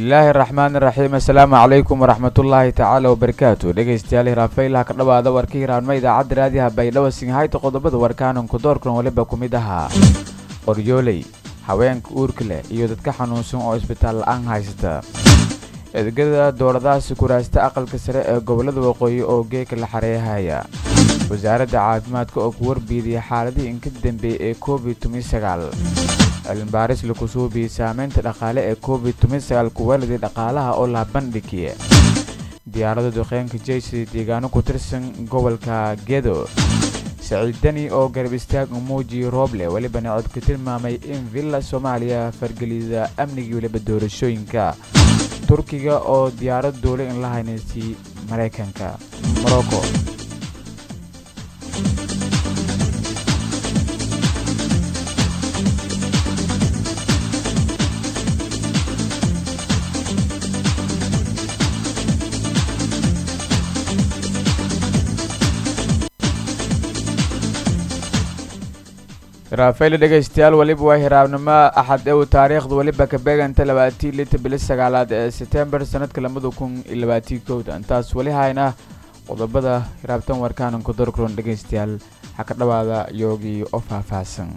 bismillaahi raxmaani raxiim assalaamu calaykum waraxmatullaahi tacaala wabarakaatu dhegeystayaal hiraafaylaha ka dhowaada warka hiraanma idaacadda raadiyaha baydhabo singhayta qodobada warkaananku doorkan waliba ku mid ahaa qoryooley haweenka uurka leh iyo dadka xanuunsan oo isbitaal la-aan haysata edegada dowladahaasi kuraasta aqalka sare ee gobolada waqooyi oo geeka la xareehaya wasaaradda caafimaadka oo ku warbiidiyay xaaladihii inka dambeeyey ee covid tumisagaal cilmibaaris laku suubiyey saameynta dhaqaale ee covid tumisagaal kuwaaladii dhaqaalaha oo laha bandhigiye diyaarada duqeynka jeysi deegaano ku tirsan gobolka gedo saciid deni oo garab istaag umuuji rooble welibana cod ka tilmaamay in villa soomaaliya fargelida amnigii weliba doorashooyinka turkiga oo diyaarad duule in la haynaysay maraykanka morocco raafayla dhegaystayaal weliba waa hiraabnimo axad ew taariikhda weliba ka beeganta labaatii lita bili sagaalaad ee setembar sanadka labada kun iyo labaatii kowda intaas weli hayna qodobada hiraabtan warkaanan ku dorkuron dhegaystayaal waxaa ka dhawaada yoogii oo faahfaahsan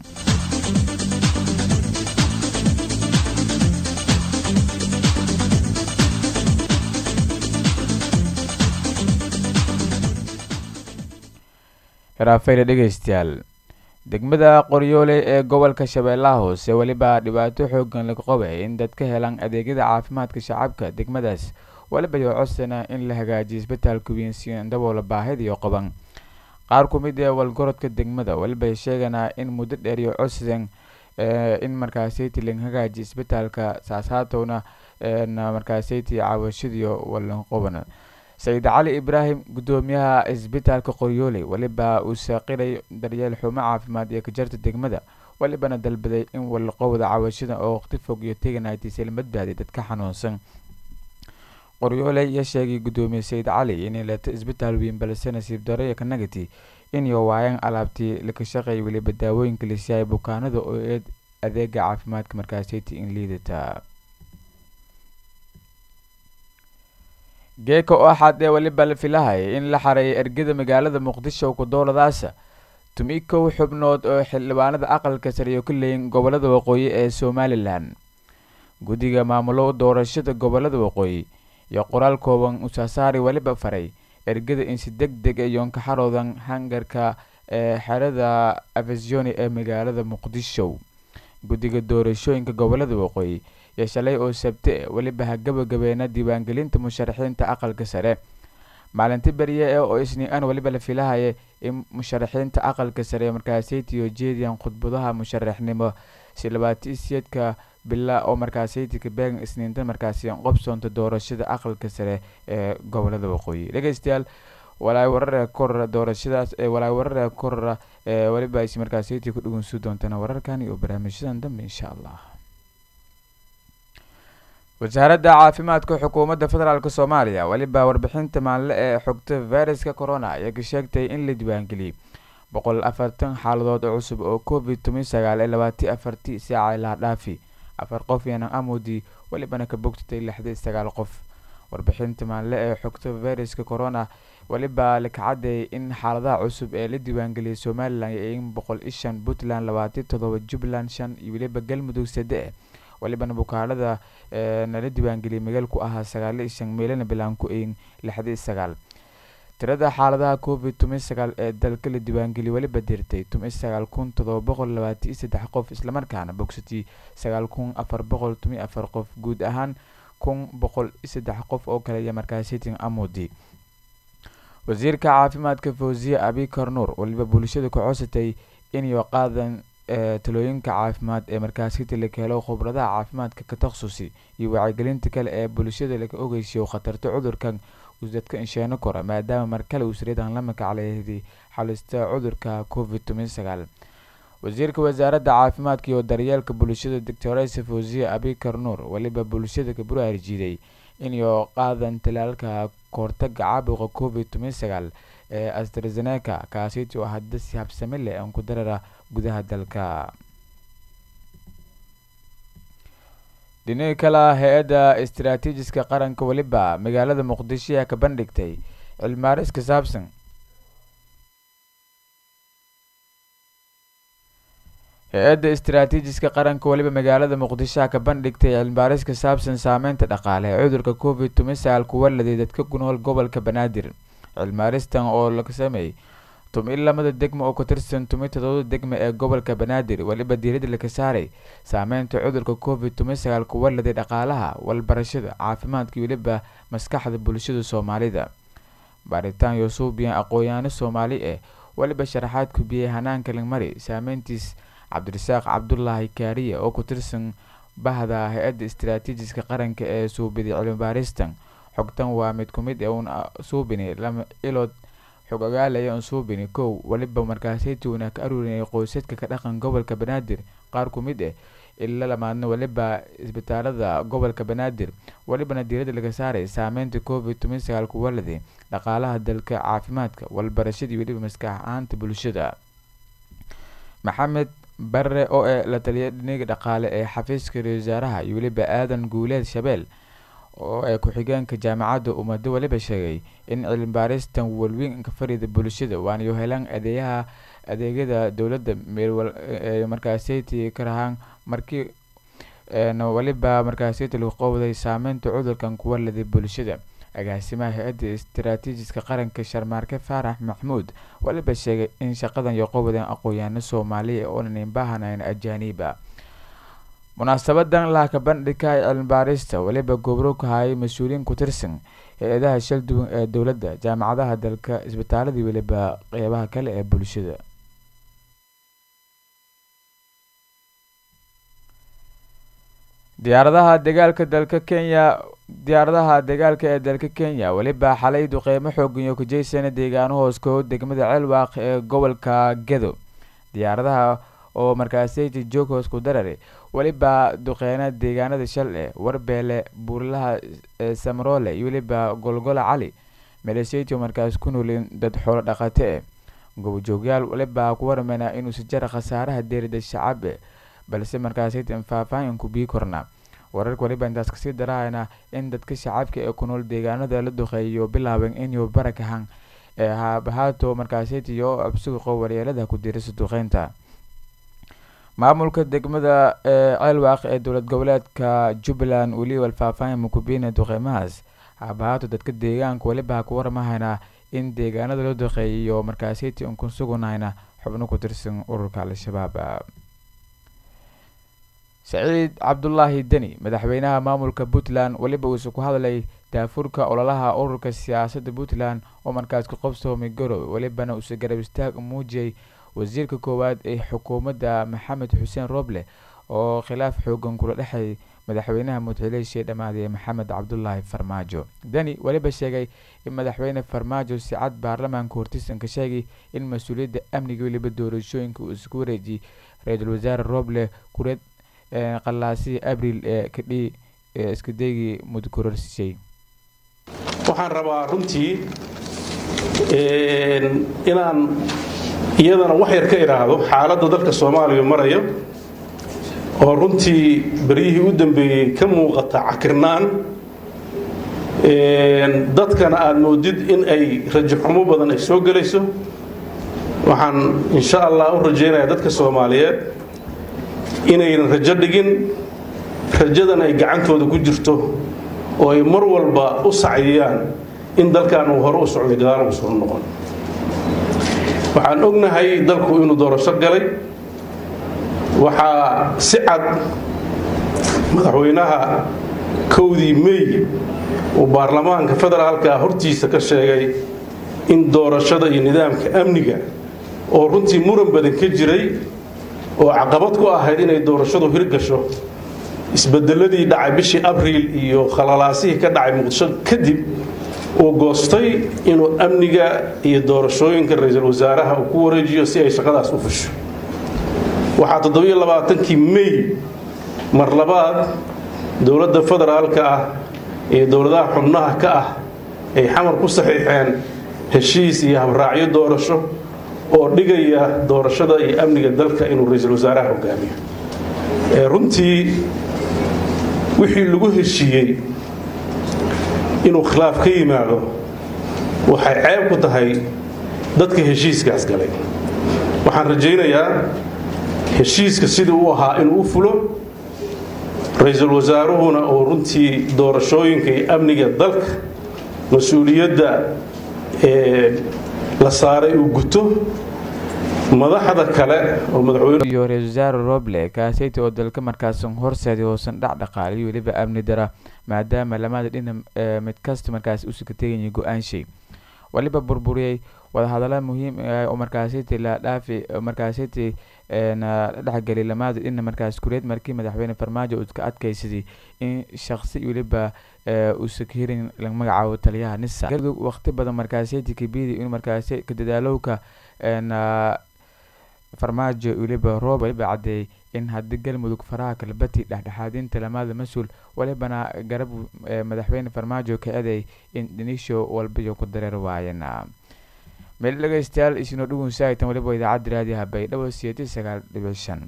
hiraafayla dhegaystayaal degmada qoryoole ee gobolka shabeellaha hoose weliba dhibaato xoogan laga qabay in dad ka helaan adeegyada caafimaadka shacabka degmadaas weliba yoo codsana in la hagaajiyo isbitaalka weyn si daboola baahidiyo qaban qaar ku mid ee walgorodka degmada weliba sheeganaa in muddo dheer iyo codsadan in markaasaytii laga hagaajiyo isbitaalka saasaatowna markaasaytii caawashadiyo walan qaban sayid cali ibraahim gudoomiyaha isbitaalka qoryooley weliba uu saaqiray daryeel xumo caafimaad iyo kajarta degmada welibana dalbaday in walaqowda caawashada oo waqti fog iyo teganaytisa la badbaadiy dadka xanuunsan qoryooley iyo sheegay gudoomiye sayid cali inay leeto isbitaal weyn balse nasiib daro iyo kanagati inay waayaan alaabtii laka shaqeey weliba daawooyinka lasiyaay bukaanada oo eed adeega caafimaadka markaasati in liidata geeka oo axad ee weliba la filahaya in la xareeyo ergada magaalada muqdisho ku dowladaasa tumi kow xubnood oo xildhibaanada aqalka sariyo ka leeyin gobolada waqooyi ee somalilan guddiga maamulo doorashada gobolada waqooyi iyo qoraal kooban usaasaari weliba faray ergada in si deg deg iyoon ka xaroodan hangarka ee xerada afasioni ee magaalada muqdisho guddiga doorashooyinka gobolada waqooyi iyo shalay oo sabte weliba ha gabagabeena diiwaangelinta musharaxiinta aqalka sare maalinti beriye ee oo isniin-an weliba la filahaya in musharaxiinta aqalka sare markaasaytiyo jeediyan khudbadaha musharaxnimo si labaati siyeedka bila oo markaasaytika beegan isniintan markaasi qobsoonta doorashada aqalka sare ee gobolada waqooyi dhegeystayaal walaay warare korora doorashadaas ee walaay warare korora ee weliba is markaasaytii ku dhugunsu doontana wararkan iyo barnaamijyadan dambe insha allah wasaaradda caafimaadka xukuumadda federaalk soomaaliya weliba warbixinta maalinle ee xogta fayraska corona ayaa ka sheegtay in la diiwaangeliyey boqol afartan xaaladood oo cusub oo covid toban sagaal ee labaati afartii saaca ilaa dhaafi afar qof yanan amudi welibana ka bogtatay lixdii sagaal qof warbixinta maalinle ee xogta fayraska corona weliba laka cadeeyay in xaaladaha cusub ee la diiwaangeliyay somalilan in boqol iyo shan puntland labaati todoba jubbaland shan iyo weliba galmudug sade welibana bukaanada nala diiwaangeliyay magaal ku ahaa sagaali shan meelana bilaan ku eyin lixdii sagaal tirada xaaladaha covid toban sagaal ee dalka la diiwaangeliyay weliba dirtay toban sagaal kun todoba boqol labaati iyo saddex qof islamarkaana bogsatay sagaal kun afar boqol toban afar qof guud ahaan kun boqol iyo saddex qof oo kale iyo markaasitin amudi wasiirka caafimaadka fawziye abikar nuur weliba bulshada ku codsatay inay qaadan talooyinka caafimaad ee markaasiti la helo khubradaha caafimaadka ka taksusi iyo wacyigelinta kale ee bulshada laga ogeysiyo khatarta cudurkan dadka insheeno kora maadaama mar kale uu sariidan la makacleeday xalista cudurka covid toban sagaal wasiirka wasaaradda caafimaadka iyo daryeelka bulshada doctoresa fawziye abikar nuur weliba bulshada ka buraarjiiday inay qaadan talaalka kahortaga caabuqa covid toban sagaal ee astrazeneca kaasiti oo hadda si habsami leh aan ku darara gudaha dalka dhinaga kale ah hay-adda istaraatiijiska qaranka weliba magaalada muqdisho ayaa ka bandhigtay cilmaaris ka saabsan hay-adda istaraatiijiska qaranka weliba magaalada muqdisho ka bandhigtay cilmibaaris ka saabsan saameynta dhaqaale ee cudurka covid toban sagaal kuwa laday dadka ku nool gobolka banaadir cilmibaaristan oo laga sameeyey tumi lamada degmo oo ku tirsan tumi todobada degmo ee gobolka banaadir weliba diiradda laga saaray saameynta cudurka covid toban sagaal kuwa laday dhaqaalaha walbarashada caafimaadka weliba maskaxda bulshada soomaalida baaritaan yusuubiyan aqoon-yaano soomaali eh weliba sharaxaad kubiyey hanaanka lagmari saameyntiis cabdirasaaq cabdulaahi kaariye oo ku tirsan bahda hay-adda istaraatiijiska qaranka ee suubiday cilmibaaristan xogtan waa mid ku mid ee uun suubini lama ilood xog ogaalaya un suubini kow weliba markaasaytuuna ka aruurinayay qoysadka ka dhaqan gobolka banaadir qaar ku mid ah ila lamaadna weliba isbitaalada gobolka banaadir welibana diiradda laga saaray saameynta covid toban sagaal kuwalade dhaqaalaha dalka caafimaadka walbarashadii weliba maskax ahaanta bulshada maxamed barre oo ee la taliya dhiniga dhaqaale ee xafiiska ra wasaaraha iyo weliba aadan guuleed shabeel oo ee ku-xigeenka jaamacadda ummado weliba sheegay in cilmibaaristan walweyn ka farida bulshada waanayo helaan adeeyaha adeegyada dowladda meel markaaseytii ka rahaan markii weliba markaaseytii lagu qowday saameynta cudurkan kuwa laday bulshada agaasimaha hay-adda istaraatiijiska qaranka sharmaarke faarax maxmuud weliba sheegay in shaqadan iyo qowdan aqoon-yaano soomaaliya oonan inbaahanayn ajaaniiba munaasabadan laaka bandhigka ee cilmibaarista weliba gobro ka hayay mas-uuliyiin ku tirsan hay-adaha shal duwan ee dowladda jaamacadaha dalka isbitaaladii weliba qeybaha kale ee bulshada diyaaradaha dagaalka dalka kenya diyaaradaha dagaalka ee dalka kenya weliba xalay duqeymo xoogan iyo kujeysana deegaano hooskood degmada ceelwaaq ee gobolka gedo diyaaradaha oo markaaseyta joog hoos ku darare weliba duqeyna deegaanada shal e warbeele buurlaha samroole iyo weliba golgola cali maleesheyti markaas ku noolin dad xoolo dhaqate eh gobojoogyaal weliba ku warmeyna inuu si jara khasaaraha deerida shacab e balse markaasaytan faahfaahin ku bii korna wararka weliba intaas kasii darahayna in dadka shacabka ee ku nool deegaanada la duqeeyo bilaaben inuu barakahan ee haabahaato markaasaytiyo absuqo waryeelada ku dirisa duqeynta maamulka degmada ee ceelwaaq ee dowlad goboleedka jubbaland weliba faahfaahin mukubiina duqeymahaas haabahaato dadka deegaanka weliba ha ku warmahayna in deegaanada la duqeeyiyo markaasayti un ku sugunayna xubno ku tirsan ururka al-shabaab saciid cabdulaahi deni madaxweynaha maamulka puntland weliba uuse ku hadlay daafurka ololaha ururka siyaasadda puntland oo markaas ku qabsoomay garowe welibana uuse garab istaag muujiyay wasiirka koowaad ee xukuumadda maxamed xuseen roble oo khilaaf xoogan kula dhexay madaxweynaha mudxileeshii dhammaadee maxamed cabdulaahi farmaajo deni weliba sheegay in madaxweyne farmaajo si cad baarlamaanka hortiisan ka sheegay in mas-uuliyadda amniga weliba doorashooyinka uu isku wareejiyey ra-iisul wasaare roble kureed qalaasihii abriil ee kadhi ee iskadaygii mudkororsiisay waxaan rabaa runtii inaan iyadana wax yar ka idhaahdo xaaladda dalka soomaaliya marayo oo runtii beryihii u dambeeyey ka muuqata cakirnaan dadkana aad moodid in ay rajaxumo badan ay soo gelayso waxaan insha allah u rajaynayaa dadka soomaaliyeed inaynan rajo dhigin rajadan ay gacantooda ku jirto oo ay mar walba u saciyaan in dalkan uu hore u socday gadaal ugu soo noqon waxaan ognahay dalku inuu doorasho galay waxaa si cad madaxweynaha kowdii mey uu baarlamaanka federaalka hortiisa ka sheegay in doorashada iyo nidaamka amniga oo runtii muran badan ka jiray oo caqabad ku ahayd inay doorashadu hirgasho isbedeladii dhacay bishii abriil iyo khalalaasihii ka dhacay muqdisho kadib uu goostay inuu amniga iyo doorashooyinka ra-iisul wasaaraha uu ku wareejiyo si ay shaqadaas u fusho waxaa toddobiyo labaatankii mey mar labaad dowladda federaalka ah ee dowladaha xubnaha ka ah ay xamar ku saxiixeen heshiis iyo habraacyo doorasho oo dhigaya doorashada iyo amniga dalka inuu ra-iisul wasaaraha hogaamiyo runtii wixii lagu heshiiyey inuu khilaaf ka yimaado waxay ceeb ku tahay dadka heshiiskaas galay waxaan rajaynayaa heshiiska sidii u ahaa inuu u fulo ra-iisul wasaaruhuna oo runtii doorashooyinka iyo amniga dalka mas-uuliyadda la saaray uu guto madaxda kale oo madaxweyne iyo ra-isul wasaare roble kaaseyta oo dalka markaasan horseeday hoosan dhac dhaqaaliyo weliba amni dara maadaama lamada dhina mid kasta markaasi u sikateegaya go-aanshay waliba burburiyey wadahadalla muhiim ah oo markaasiti la dhaafi markaasiti dhexgelay lamada dhina markaas kureed markii madaxweyne farmaajo uu ka adkaysaday in shaqsi weliba uusa ka hirin laga magacaabo taliyaha nisa galmudug waqti badan markaasiti kabidi in markaasi ka dadaalowka farmaajo weliba roob waliba caddeeyay in haddii galmudug faraha kalbati dhexdhexaadinta lamada mas-uul walibana garab madaxweyne farmaajo ka eday in dhinisho walbayo ku dareer waayeen meel dhegeystayaal isino dhugun saaitan waliba idaacadda raadiyaha baydhabo siyeeti sagaal dhibic shan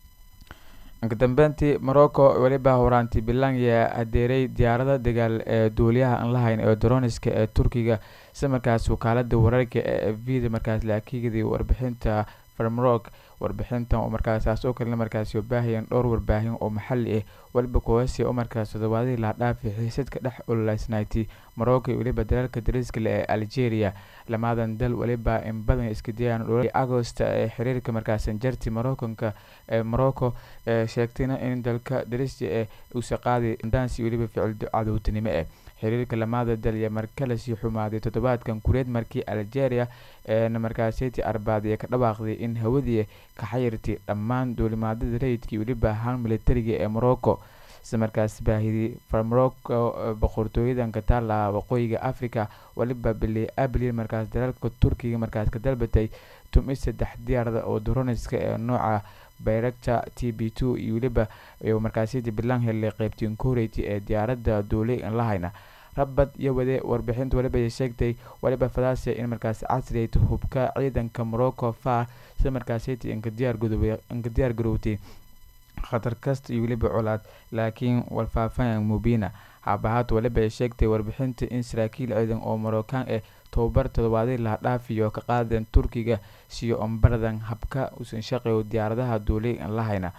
inka dambeyntii morocco weliba horaanti bilanya hadeeray diyaarada dagaal ee duuliyaha aan lahayn ee droniska ee turkiga si markaas wakaalada wararka ee vida markaas laakiigdii warbixinta farmrock warbixintan oo markaasaas oo kalena markaasi baahayeen dhowr warbaahin oo maxali ah weliba kuwasi oo markaas toddobaadihii la dhaafay xiisadka dhex ololeysnayti morocco weliba dalalka dariska le ee algeria lamadan dal weliba in badan iska dayaan agost ee xiriirka markaasan jarti moroccanka ee morocco ee sheegtayna in dalka darista ee uusa qaaday dansi weliba ficil cadowtinimo ah xiriirka lamada dal iyo markale sii xumaaday toddobaadkan kureed markii algeria eena markaasiti arbaad ee ka dhawaaqday in hawadii ka xayirtay dhammaan duulimaadada rayidkii weliba ahaan militariga ee morocco si markaas baahidii farmorocco boqortooyadan ka taala waqooyiga africa weliba bili abril markaas dalalka turkiga markaas ka dalbatay tumi saddex diyaarada oo droniska ee nooca bayrakta t b two iyo weliba markaasiti bilan helay qeybtiin koreyty ee diyaaradda duulay aan lahayna rabad iyo wade warbixinta waliba ay sheegtay waliba fadasia in markaas casriyayta hubka ciidanka morocco far si markaasiti inka diyaar garowtay khatar kasta iyo weliba colaad laakiin walfaafan mubina haabahaad waliba ay sheegtay warbixinta in saraakiil ciidan oo moroccan eh tobabar toddobaadii laha dhaafiyo ka qaadeen turkiga siyo ombaradan habka usan shaqeyo diyaaradaha duulay aan lahayna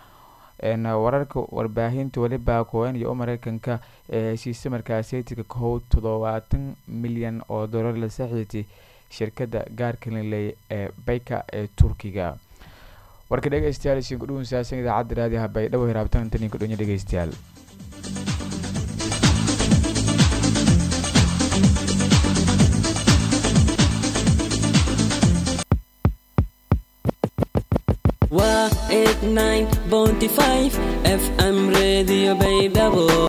wararka warbaahinta weliba kowen iyo mareykanka ee heshiisa markaaseytika kow toddobaatan milyan oo dolar la saxiitay shirkadda gaarkalinley ee bayka ee turkiga warka dhegeystayaal isiin kudhuwan saasan idaacadda raadiyaha baydhabo hiraabtan intan idin kudhonya dhegeystayaal waa 89.5 fm radio baydhabo